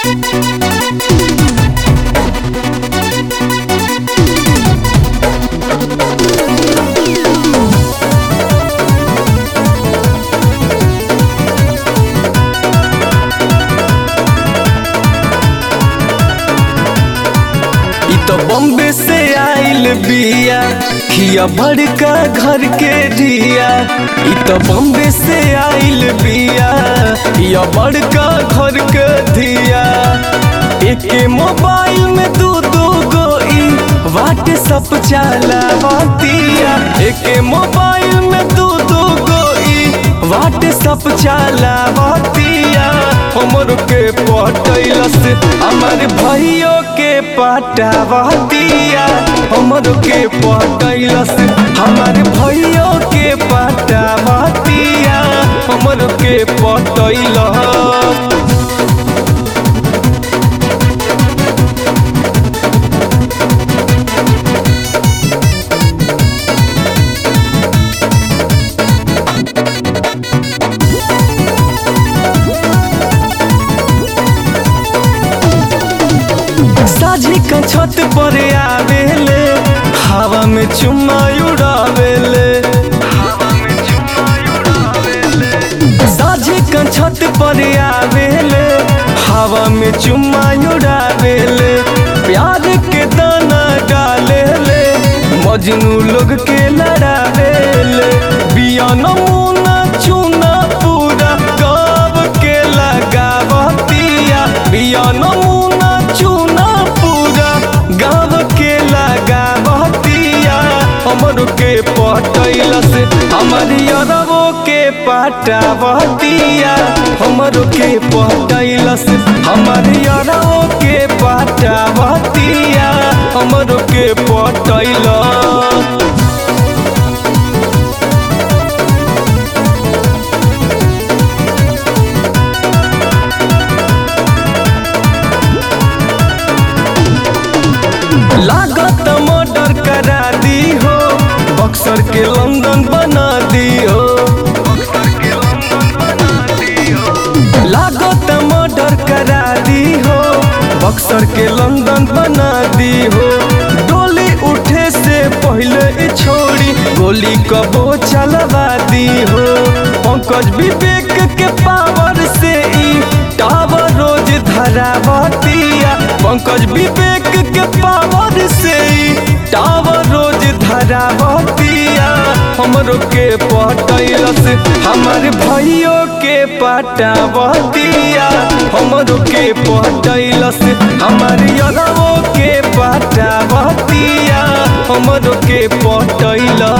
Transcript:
इ तो बॉम्बे से आइल बिया खिया बड़का घर के दिया इ तो बॉम्बे से आइल बिया खिया बड़का घर के दिया एके मोबाइल में दू दू गो ई व्हाट्सअप चलावतिया एके मोबाइल में दू दू गो ई व्हाट्सअप चलावतिया हमर के पटैलस हमार भाइयों के पटावतिया हमर के पटैलस हमार भाइयों के पटावतिया हमर के पटैलस साझी का छत पर आवेले हवा में चुम्मा उड़ावेले साझी का छत पर आवेले हवा में चुम्मा उड़ावेले प्यार के दाना डालेले मजनू लोग के लड़ावेले बिया नमूना चूना पूरा गाँव के लगावतिया बिया नमूना चूना पूरा गाँव के लगावतिया हमर के पटैलस हमर अरबो के पटावतिया हमर के पटैलस हमर अरबो के पटावतिया हमर के पटैलस लागत मर्डर करा दी हो बक्सर के लंदन बना दी हो लागत मर्डर करा दी हो बक्सर के लंदन बना दी हो डोली उठे से पहले ई छोड़ी गोली कबो चलवा दी हो पंकज विवेक के पावर से ई टावर रोज धरावतिया पंकज विवेक के पावर से ई टावर रोज धरावतिया हमरो के पटैलस हमार भाइयों के पटावतिया हमरो के पटैलस हमार यगवो के पटावतिया हमरो के पटैलस